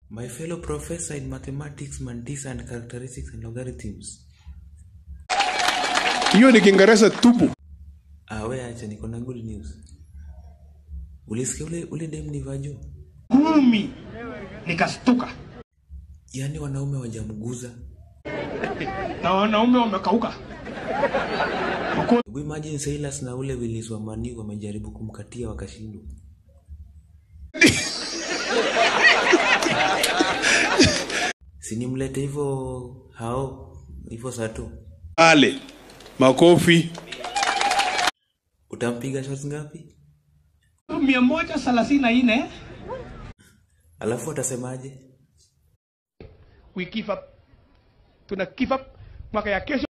My fellow professor in mathematics, mantisa and characteristics and logarithms. Hiyo ni Kiingereza tupu. Ah, we acha niko na good news. Ulisikia ule ule dem ni vajo? kumi nikastuka Yaani wanaume wajamguza. na wanaume wamekauka Wako- Hebu imagine Silas na ule Willis wa Mani wamejaribu kumkatia wakashindwa. Sinimlete hivyo hao hivyo sato. Ale. Makofi. Utampiga shots ngapi? mia moja thelathini na nne Alafu atasemaje? we give up tuna give up mwaka ya kesho